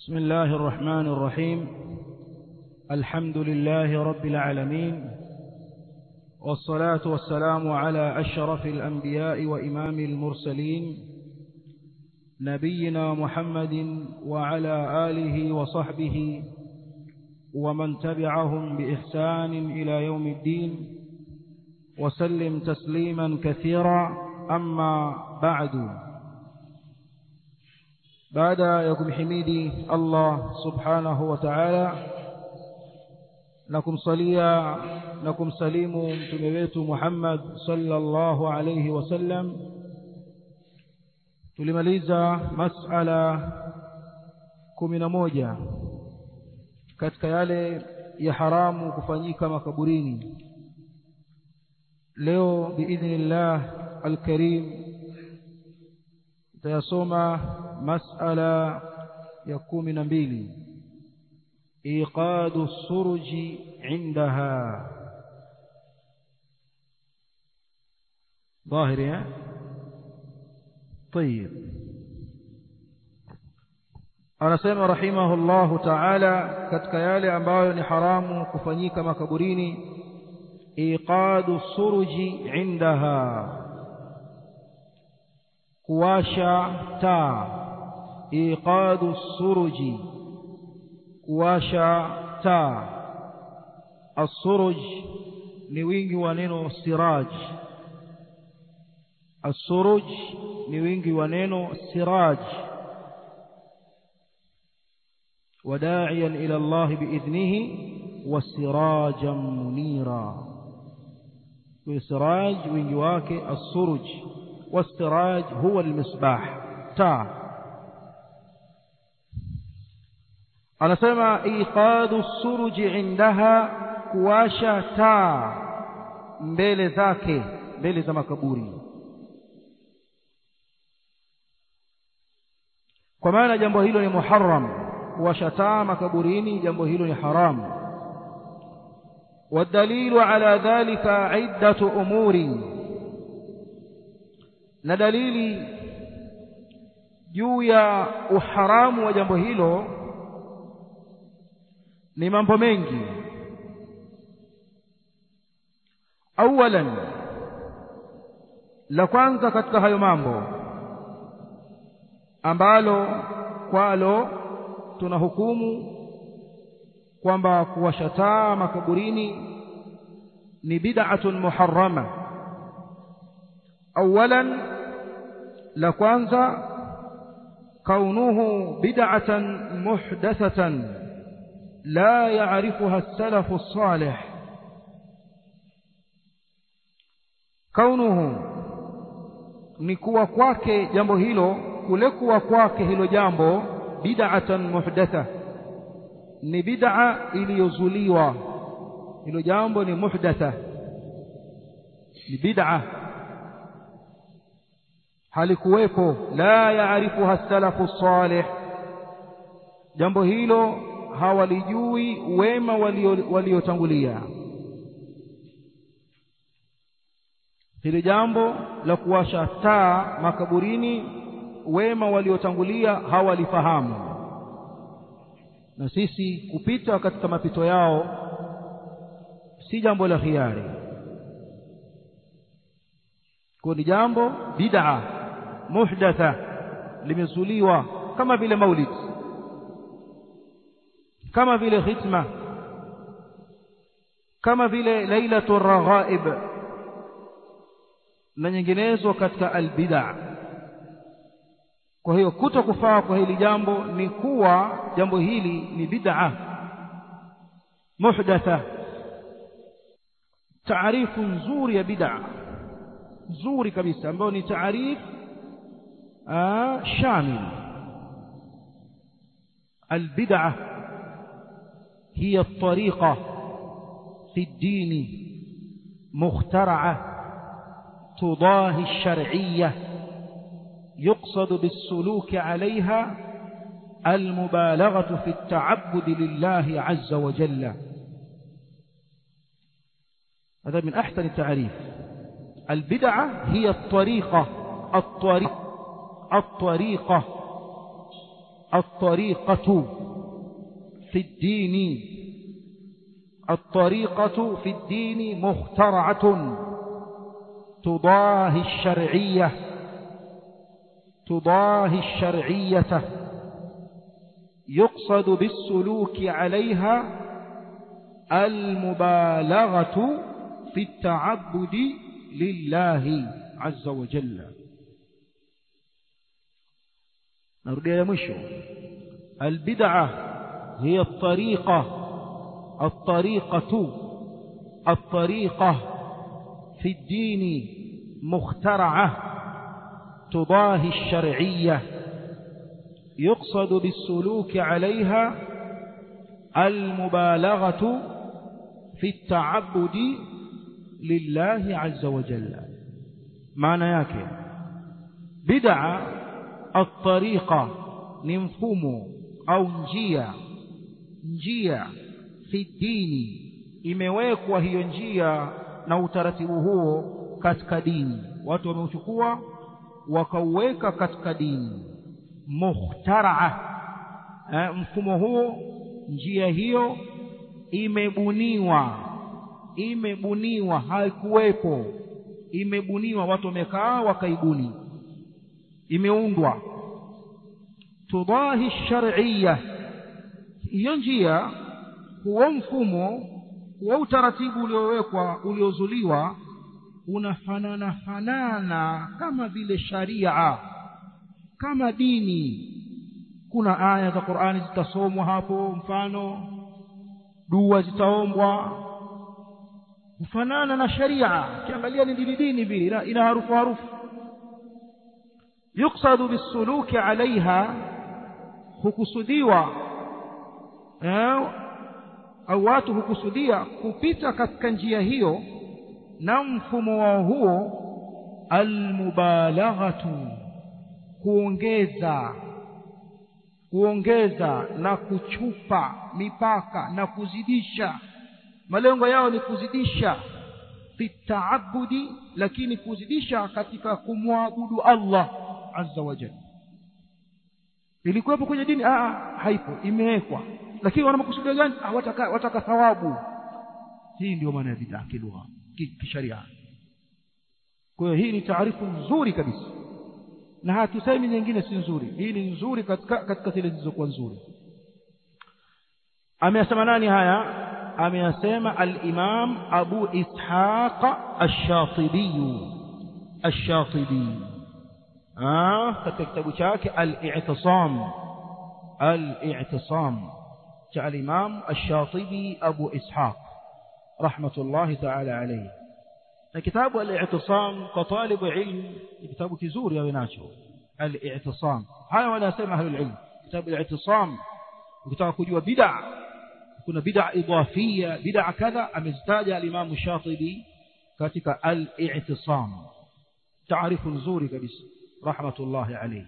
بسم الله الرحمن الرحيم الحمد لله رب العالمين والصلاة والسلام على أشرف الأنبياء وإمام المرسلين نبينا محمد وعلى آله وصحبه ومن تبعهم بإحسان إلى يوم الدين وسلم تسليما كثيرا أما بعد baada ya kumhimidi Allah subhanahu wa ta'ala na kumsalia na kumsalimu mtume wetu Muhammad sallallahu alayhi wasallam tulimaliza masala kumi na moja katika yale ya haramu kufanyika makaburini leo biidhnillah alkarim tutayasoma masala ya kumi na mbili iqadu suruji indaha ظاهر يا طيب anasema rahimahullahu ta'ala katika yale ambayo ni haramu kufanyika makaburini iqadu suruji indaha kuwasha taa iqadu suruji kuwasha taa asuruj ni wingi wa neno siraj asuruj ni wingi wa neno siraj وداعيا إلى الله بإذنه وسراجا منيرا والسراج وينجواك السرج والسراج هو المصباح تا anasema iqadu suruji indaha kuwasha taa mbele zake mbele za makaburi kwa maana jambo hilo ni muharram kuwasha taa makaburini jambo hilo ni haramu والدليل على ذلك عدة أمور na dalili juu ya uharamu wa jambo hilo ni mambo mengi awalan la kwanza katika hayo mambo ambalo kwalo tunahukumu kwamba kuwashataa makaburini ni bid'atun muharrama awalan la kwanza kaunuhu bid'atan muhdathatan la ya'rifuha as-salaf as-salih kaunuhu ni kuwa kwake jambo hilo kule kuwa kwake hilo jambo bid'atan muhdatha ni bid'a iliyozuliwa hilo jambo ni muhdatha ni bid'a halikuwepo la yaarifuha salafu salih jambo hilo hawalijui wema waliotangulia hili jambo la kuwasha taa makaburini wema waliotangulia hawalifahamu na sisi kupita katika mapito yao si jambo la khiari kwa ni jambo bid'a muhdatha limezuliwa kama vile maulid kama vile khitma kama vile lailatul raghaib na nyinginezo katika albid'a kwa hiyo kuto kufaa kwa hili jambo ni kuwa jambo hili ni bid'a muhdatha taarifu nzuri ya bid'a nzuri kabisa ambayo ni taarif shamil البدعة هي الطريقة في الدين مخترعة تضاهي الشرعية يقصد بالسلوك عليها المبالغة في التعبد لله عز وجل هذا من أحسن التعريف البدعة هي الطريقة الطريق الطريقة الطريقة في الدين الطريقة في الدين مخترعة تضاهي الشرعية تضاهي الشرعية يقصد بالسلوك عليها المبالغة في التعبد لله عز وجل نرجع يا مشو البدعة هي الطريقة الطريقة الطريقة في الدين مخترعة تضاهي الشرعية يقصد بالسلوك عليها المبالغة في التعبد لله عز وجل معنى yake bid'a at-tariqa ni mfumo au njia njia fi dini imewekwa hiyo njia na utaratibu huo katika dini watu wameuchukua wakauweka katika dini mukhtaraa mfumo huo njia hiyo imebuniwa imebuniwa haikuwepo imebuniwa watu wamekaa wakaibuni imeundwa tudahi shar'iyya hiyo njia huo mfumo huo utaratibu uliowekwa uliozuliwa unafanana fanana kama vile sharia kama dini kuna aya za Qur'ani zitasomwa hapo mfano dua zitaombwa kufanana na sharia kiangalia ni dini dini vile ina, ina harufu harufu yuksadu bisuluki alaiha hukusudiwa eh, au watu hukusudia kupita katika njia hiyo na mfumo wao huo almubalaghatu kuongeza kuongeza na kuchupa mipaka na kuzidisha malengo yao ni kuzidisha fitaabudi lakini kuzidisha katika kumwabudu Allah azza wa jalla ilikuwepo kwenye dini ah haipo imewekwa lakini wana makusudio gani ah, wataka, wataka thawabu hii ndio maana ya bid'a kilugha kisharia kwa hiyo hii ni taarifu nzuri kabisa na hatusemi nyingine si nzuri hii ni nzuri katika katika zile zilizokuwa nzuri ameyasema nani haya ameyasema al-Imam Abu Ishaq ash-Shatibi ash-Shatibi ah katika kitabu chake al-I'tisam al-I'tisam cha al-Imam ash-Shatibi Abu Ishaq rahmatullahi ta'ala alayhi na kitabu al-i'tisam kwa talibu ilm ni kitabu kizuri awe nacho al-i'tisam haya wanasema ahlul ilm kitabu al-i'tisam ukitaka kujua bid'a kuna bid'a idafia bid'a kadha amezitaja al-imam shatibi katika al-i'tisam taarifu nzuri kabisa rahmatullahi alayhi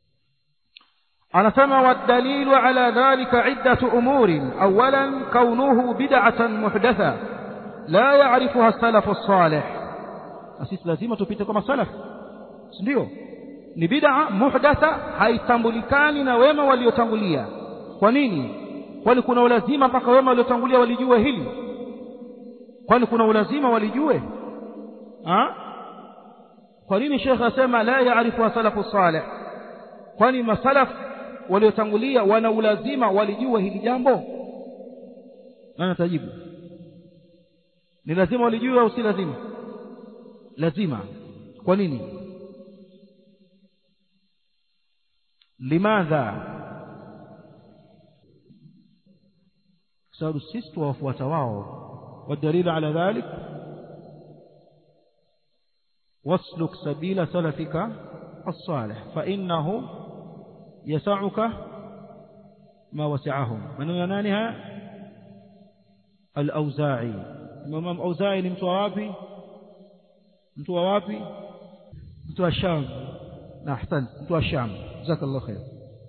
anasema wadalilu ala dhalika iddatu umurin awalan kaunuhu bid'atan muhdatha la ya'rifuha as-salaf as-salih sisi lazima tupite kama salaf ndio ni bid'a muhdatha haitambulikani na wema waliotangulia kwa nini kwani kuna ulazima mpaka wema waliotangulia walijue hili kwani kuna ulazima walijue ha? kwa nini shekhe asema la yaarifu salafu salih kwani masalaf waliotangulia wana ulazima walijue hili jambo nani atajibu ni lazima walijue au si lazima lazima kwa nini limadha sababu sisi tuwafuata wao والدليل على ذلك واسلك سبيل سلفك الصالح فإنه يسعك ما وسعهم من ينانها الأوزاعي الإمام أوزاعي ni mtu wapi mtu wapi mtu wa Sham na ahsan mtu wa Sham jazakallahu khair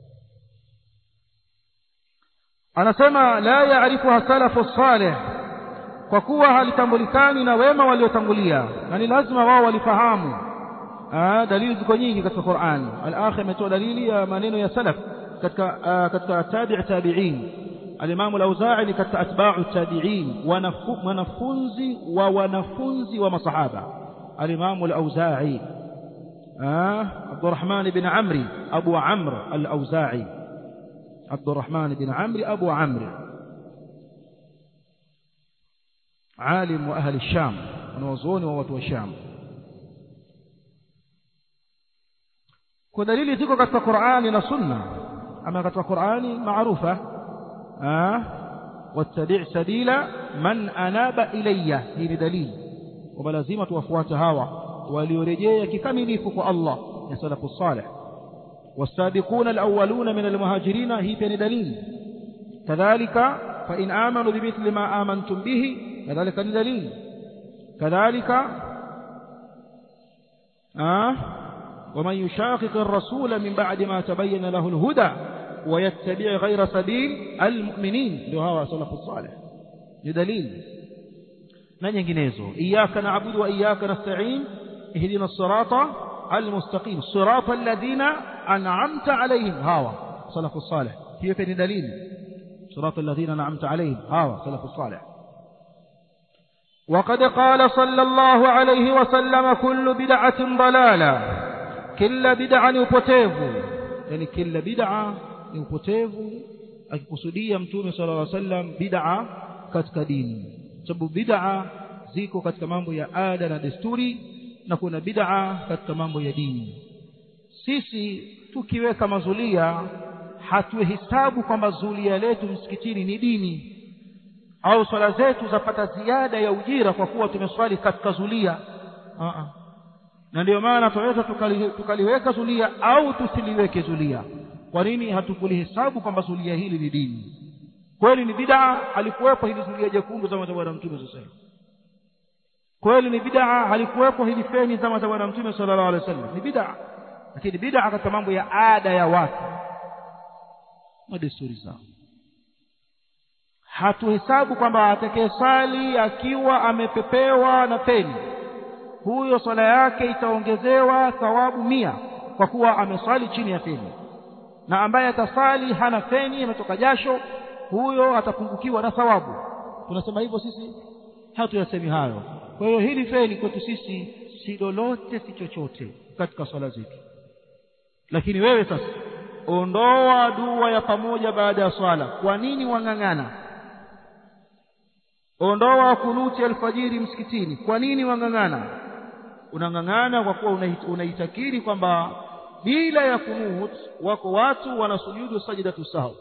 anasema la yaarifuha salafu salih kwa kuwa halitambulikani na wema waliotangulia na ni lazima wao walifahamu dalili ziko nyingi katika Qur'an al-akhir ametoa dalili ya maneno ya salaf katika katika tabi' tabi'in alimamu al-Auza'i ni katika atba'u tabi'in wanafunzi wa wanafunzi wa masahaba alimamu al-Auza'i Abdurrahman bin Amri Abu Amr al-Auza'i Abdurrahman bin Amri Abu Amr عالم وأهل الشام wanawazuoni wa watu wa Sham kwa dalili ziko katika Qur'ani na Sunna ama katika Qur'ani maarufa wattabi' sabila man anaba ilayya hii ni dalili kwamba lazima tuwafuate hawa waliorejea kikamilifu kwa Allah ya salafu salih والسابقون الأولون من المهاجرين هي بين دليل كذلك فإن آمنوا بمثل ما آمنتم به كذلك دليل كذلك آه ومن يشاقق الرسول من بعد ما تبين له الهدى ويتبع غير سبيل المؤمنين ndio hawa salafu salih ni dalili na nyinginezo iyyaka na'budu wa iyyaka nasta'in ihdina as-sirata al-mustaqim sirata alladhina an'amta alayhim hawa salafu salih hiyo ni dalili sirata alladhina an'amta alayhim hawa salafu salih وقد قال صلى الله عليه وسلم كل بدعة ضلالة كل بدعة upotevu yani kila bid'a ni upotevu akikusudia mtume sallallahu alaihi wasallam bid'a katika dini sababu bid'a ziko katika mambo ya ada na desturi na kuna bid'a katika mambo ya dini sisi tukiweka mazulia hatuhesabu kwamba zulia letu msikitini ni dini au swala zetu zapata ziada ya ujira kwa kuwa tumeswali katika zulia Aa. na ndio maana tunaweza tukali, tukaliweka zulia au tusiliweke zulia kwa nini hatukulihesabu kwamba zulia hili ni dini kweli ni bid'a halikuwepo hili zulia jekundu zama za bwana mtume sallallahu kweli ni bid'a halikuwepo hili feni zama za bwana mtume sallallahu alaihi wasallam ni bid'a lakini bid'a katika mambo ya ada ya watu na desturi zao hatuhesabu kwamba atakayesali akiwa amepepewa na feni huyo swala yake itaongezewa thawabu mia kwa kuwa amesali chini ya feni na ambaye atasali hana feni ametoka jasho huyo atapungukiwa na thawabu tunasema hivyo sisi hatuyasemi hayo kwa hiyo hili feni kwetu sisi si lolote si chochote katika swala zetu lakini wewe sasa ondoa dua ya pamoja baada ya swala kwa nini wang'ang'ana ondoa kunuti alfajiri msikitini kwa nini wang'ang'ana unang'ang'ana kwa kuwa unaitakiri kwamba bila ya kunut wako watu wanasujudu sajdatu sahwi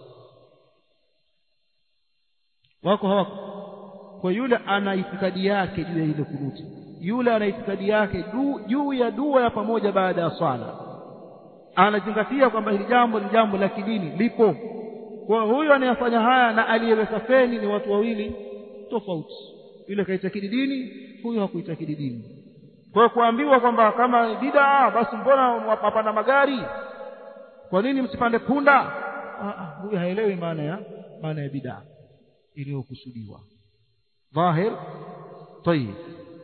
wako hawako kwa yule ana itikadi yake juu ya ile kunuti yule ana itikadi yake juu ya dua ya pamoja baada ya swala anazingatia kwamba hili jambo ni jambo la kidini lipo kwa huyo anayefanya haya na aliyeweka feni ni watu wawili tofauti yule kaitakidi dini huyo hakuitakidi dini kwa kuambiwa kwamba kama bid'a basi mbona mapanda magari kwa nini msipande punda huyo haelewi maana ya maana ya bid'a iliyokusudiwa dhahir طيب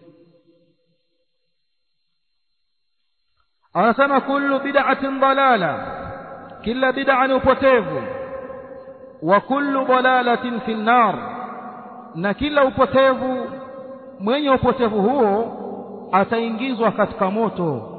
anasema kullu bid'atin dalala kila bid'a ni upotevu wa kullu dalalatin fi nar na kila upotevu mwenye upotevu huo ataingizwa katika moto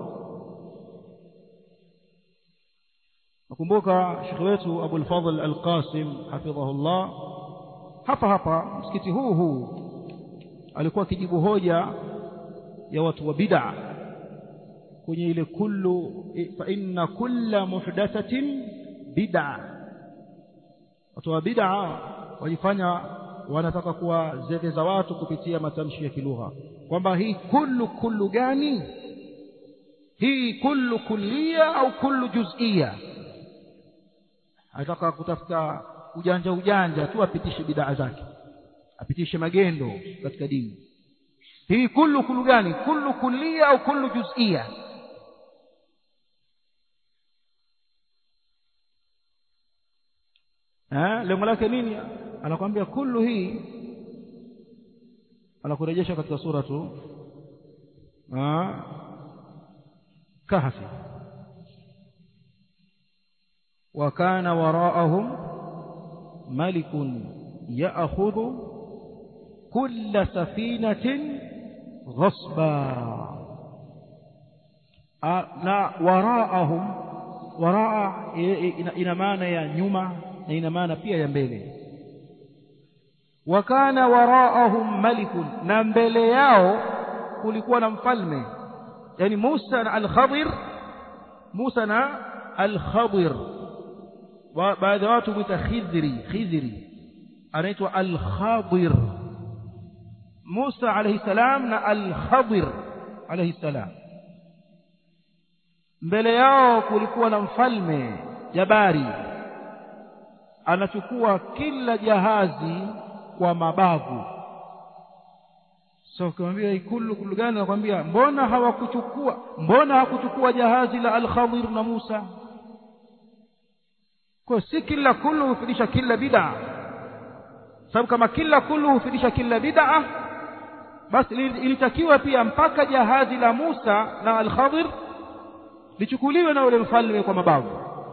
nakumbuka shekhi wetu Abu al-Fadhl al-Qasim hafidhahullah hapa hapa msikiti huu huu alikuwa akijibu hoja ya watu wa bid'a kwenye ile kullu fa inna kulla muhdathatin bid'a watu wa bid'a wajifanya wanataka kuwazeveza watu kupitia matamshi ya kilugha kwamba hii kullu kullu gani hii kullu kullia au kullu juz'ia anataka kutafuta ujanja ujanja tu apitishe bid'a zake apitishe magendo katika dini hii kullu kullu gani kullu kullia au kullu juz'ia eh lengo lake nini anakwambia kullu hii anakurejesha katika sura tu kahfi wa kana waraahum malikun ya'khudhu kulla safinatin ghasba na waraahum waraa ina maana ya nyuma na ina maana pia ya mbele wa kana waraahum malikun na mbele yao kulikuwa na mfalme yani Musa na al-Khadir Musa na al-Khadir baadhi ya watu huita Khidri Khidri anaitwa al-Khadir Musa alayhi salam na al-Khadir alayhi salam mbele yao kulikuwa na mfalme jabari anachukua kila jahazi kwa mabavu so ukimwambia ikulu kulu gani anakwambia mbona hawakuchukua mbona hakuchukua jahazi la al-Khadir na Musa kwa si kila kullu hufidisha kila bid'a sababu kama kila kullu hufidisha kila bid'a basi ilitakiwa pia mpaka jahazi la Musa na al-Khadir lichukuliwe na ule mfalme kwa mabavu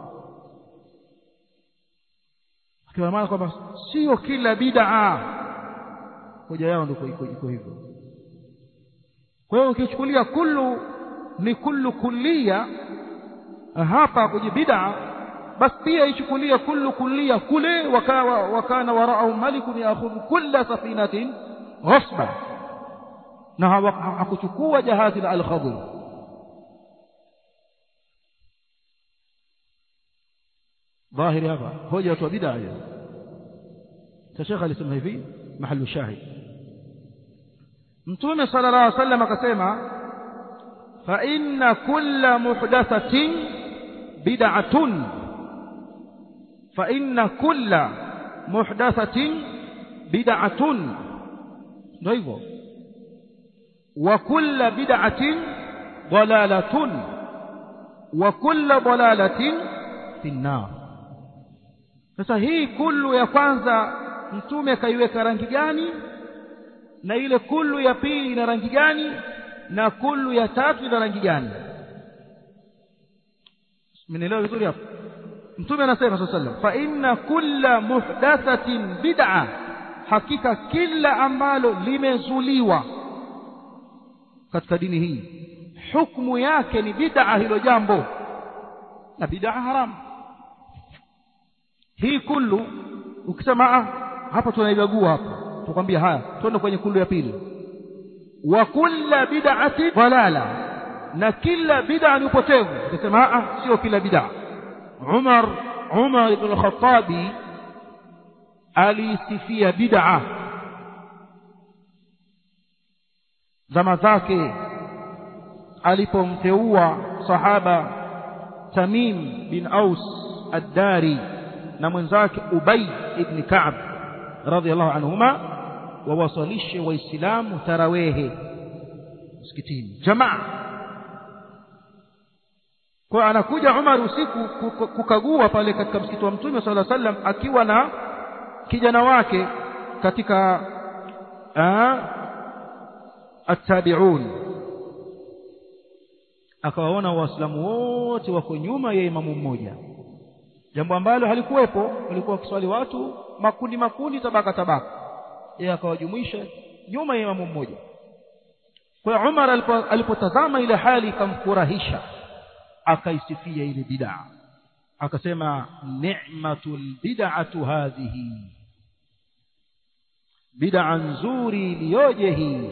kwa maana kwamba sio kila bid'a hoja yao ndio iko iko hivyo kwa hiyo ukichukulia kullu ni kullu kullia hapa kwenye bid'a basi pia ichukulie kullu kullia kule wakawa wakana warao malikun yaakhudhu kulla safinatin ghasba na hakuchukua jahazi la al-Khadir ظاهر hapa hoja watu wa bid'a hiyo Sheikh alisema hivi mahallu shahid Mtume sallallahu alaihi wasallam akasema fa inna kulla muhdathatin bid'atun fa inna kulla muhdathatin bid'atun ndio hivyo wa kulla bid'atin dalalatun wa kulla dalalatin fi an-nar sasa hii kullu ya kwanza mtume kaiweka rangi gani na ile kullu ya pili ina rangi gani na kullu ya tatu ina rangi gani mmenielewa vizuri hapo mtume anasema sallallahu alayhi wasallam fa inna kulla muhdathatin bid'a hakika kila ambalo limezuliwa katika dini hii hukumu yake ni bid'a hilo jambo na bid'a haramu hii kullu ukisema hapa tunaibagua hapa tukwambia haya twende kwenye kullu ya pili wa kulla bid'ati dalala na kila bid'a ni upotevu ukisema ah sio kila bid'a Umar Umar ibn al-Khattabi alisifia bid'a zama zake alipomteua sahaba Tamim bin Aus ad-Dari na mwenzake Ubay ibn Ka'b radhiallahu anhuma wawasalishe waislamu tarawehe msikitini jamaa kwa anakuja Umar usiku kukagua pale katika msikiti wa Mtume sallallahu alaihi wasallam akiwa na kijana wake katika attabi'un akawaona waislamu wote wako nyuma ya imamu mmoja jambo ambalo halikuwepo walikuwa wakiswali watu makundi makundi tabaka tabaka yeye akawajumuisha nyuma ya imamu mmoja kwa hiyo Umar alipotazama ile hali ikamfurahisha akaisifia ile bid'a akasema ni'matul bid'atu hadhihi bid'a nzuri iliyoje hii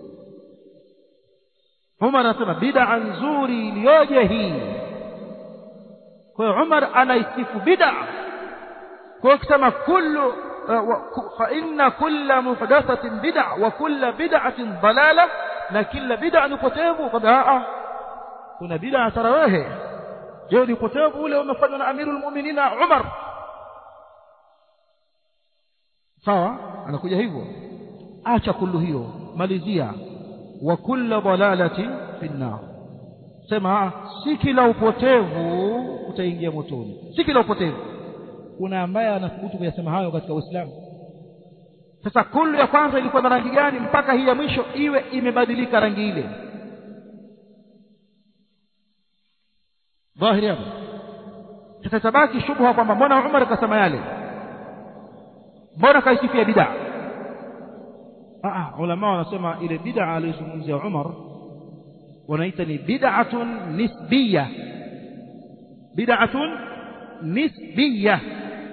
Umar anasema bid'a nzuri iliyoje hii kwa hiyo Umar anaisifu bid'a kwa kusema kullu fa inna kulla muhdathatin bid'a wa kulla bid'atin dalala na kila bid'a ni upotevu kwa kuna bid'a tarawehe je ni upotevu ule umefanywa na amirul mu'minina Umar sawa anakuja hivyo acha kullu hiyo malizia wa kulla dalalati fi nar sema si kila upotevu utaingia motoni si kila upotevu kuna ambaye anathubutu kuyasema hayo katika Uislamu sasa kullu ya kwanza ilikuwa na rangi gani mpaka hii ya mwisho iwe imebadilika rangi ile dhahiri hapo sasa tabaki shubha kwamba mbona Umar akasema yale mbona kaisifia bid'a ah ulama wanasema ile bid'a aliyozungumzia Umar wanaita ni bid'atun nisbiyya bid'atun nisbiyya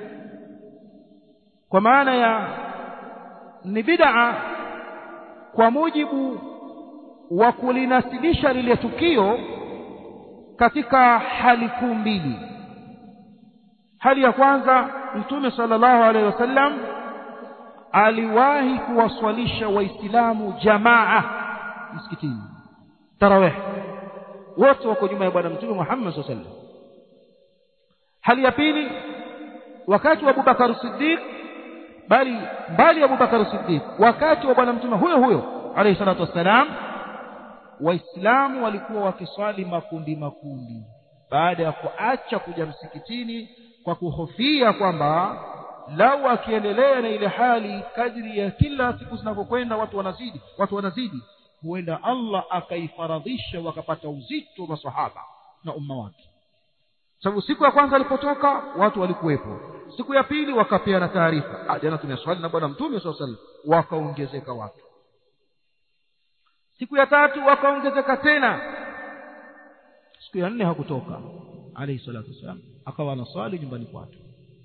kwa maana ya ni bid'a kwa mujibu wa kulinasibisha lile tukio katika hali kuu mbili hali ya kwanza mtume sallallahu alaihi wasallam aliwahi kuwaswalisha waislamu jamaa msikitini tarawih wote wako nyuma ya bwana mtume Muhammad sallallahu alaihi wasallam hali ya pili wakati wa Abubakar Siddiq bali mbali ya Abubakar Siddiq wakati wa bwana mtume huyo huyo alayhi salatu wassalam waislamu walikuwa wakiswali makundi makundi baada ya kuacha kuja msikitini kwa kuhofia kwamba lau akiendelea na ile hali kadri ya kila siku zinavyokwenda watu wanazidi watu wanazidi huenda Allah akaifaradhisha wakapata uzito masahaba na umma wake sababu siku ya kwanza alipotoka watu walikuwepo siku ya pili wakapeana taarifa jana tumeswali na bwana mtume swalla sallam wakaongezeka watu siku ya tatu wakaongezeka tena siku ya nne hakutoka alayhi salatu wasallam akawa anaswali nyumbani kwake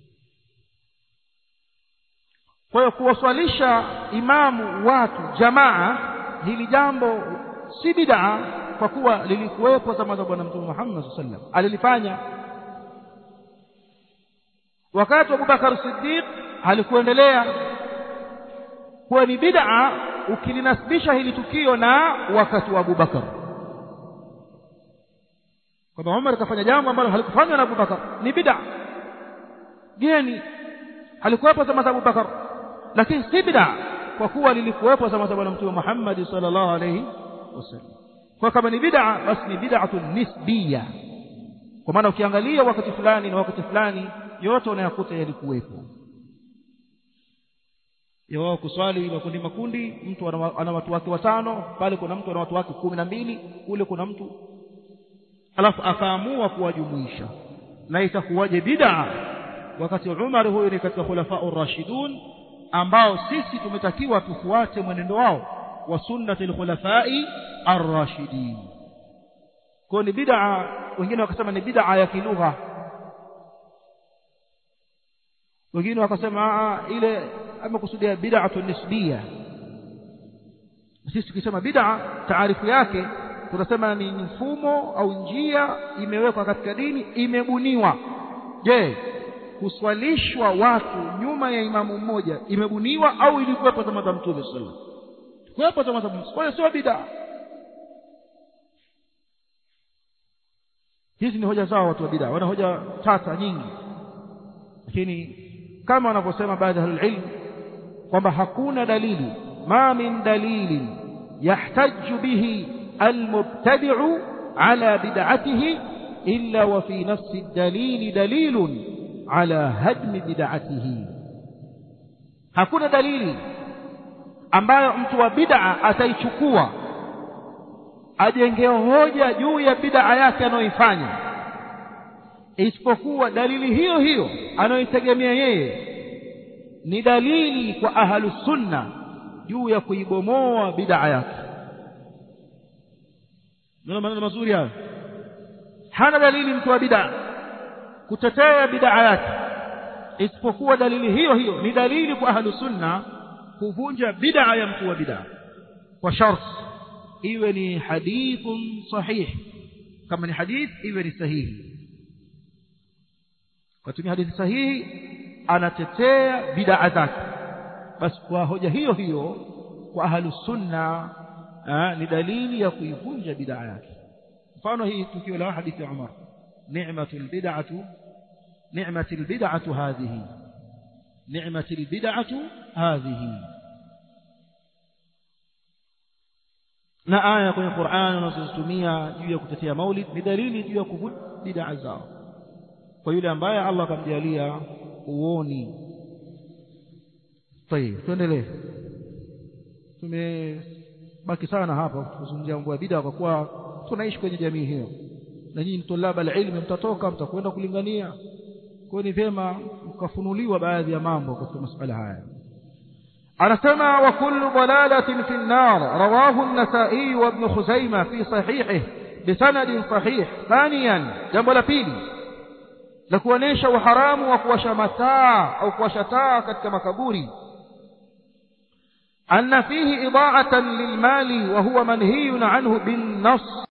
kwa hiyo kuwaswalisha imamu watu jamaa hili jambo si bid'a kwa kuwa lilikuwepo zama za bwana mtume Muhammad sallallahu alaihi wasallam alilifanya wakati wa Abubakar Siddiq halikuendelea kuwa ni bid'a ukilinasibisha hili tukio na wakati wa Abubakar kwamba Umar kafanya jambo ambalo halikufanywa na Abubakar ni bid'a geni halikuwepo zama za Abubakar lakini si bid'a kwa kuwa lilikuwepo zama za bwana mtume Muhammad sallallahu alaihi wasallam kwa kama ni bid'a basi ni bid'atun nisbiyya kwa maana ukiangalia wakati fulani na wakati fulani yote unayakuta yalikuwepo wao kuswali makundi makundi mtu ana watu wake watano pale kuna mtu ana watu wake kumi na mbili kule kuna mtu alafu akaamua kuwajumuisha na itakuwaje bid'a wakati Umar huyo ni katika khulafa ar-rashidun ambao sisi tumetakiwa tufuate mwenendo wao wa sunnati al-khulafai ar-rashidin kwa ni bid'a wengine wakasema ni bid'a ya kilugha wengine wakasema ile amekusudia bid'atu nisbiyya sisi tukisema bid'a taarifu yake tunasema ni mfumo au njia imewekwa katika dini imebuniwa je kuswalishwa watu nyuma ya imamu mmoja imebuniwa au ilikuwepo zama za mtume sallallahu alaihi wasallam kuwepo zama za mtume kwa hiyo sio bid'a hizi ni hoja zao watu wa bid'a wana hoja tata nyingi lakini kama wanavyosema baadhi ya ilmu kwamba hakuna dalili ma min dalilin yahtaju bihi almubtadi'u ala bid'atihi illa wa fi nafsi ad-dalil dalilun ala hadmi bid'atihi hakuna dalili ambayo mtu wa bid'a ataichukua ajenge hoja juu ya bid'a yake anayoifanya isipokuwa dalili hiyo hiyo anayoitegemea yeye ni dalili kwa ahlu sunna juu ya kuibomoa bid'a yake ndio maneno mazuri hayo hana dalili mtu wa bid'a kutetea bid'a yake isipokuwa dalili hiyo hiyo ni dalili kwa ahlu sunna kuvunja bid'a ya mtu wa bid'a kwa sharti iwe ni hadithun sahih kama ni hadith iwe ni sahihi kutumia hadithi sahihi anatetea bid'a zake basi kwa hoja hiyo hiyo kwa ahlu sunna ni dalili ya kuivunja bid'a yake mfano hii tukio la hadithi ya Umar ni'matul bid'atu ni'matul bid'atu hadhihi ni'matul bid'atu hadhihi na aya kwenye Qur'an unazozitumia juu ya kutetea maulid ni dalili juu ya kuvunja bid'a zao kwa yule ambaye Allah akamjalia uoni tayeb tuendelee tumebaki sana hapa kuzungumzia mambo ya bid'a kwa kuwa tunaishi kwenye jamii hiyo na nyinyi tulaba alilmi mtatoka mtakwenda kulingania kwa ni vyema tukafunuliwa baadhi ya mambo katika masuala haya anasema wa kullu dalalatin fi an-nar rawahu an-nasa'i wa ibn khuzaimah fi sahihihi bisanadin sahih thaniyan jambo la pili la kuonesha uharamu wa kuwasha mataa au kuwasha taa katika makaburi أن فيه إضاعة للمال وهو منهي عنه بالنص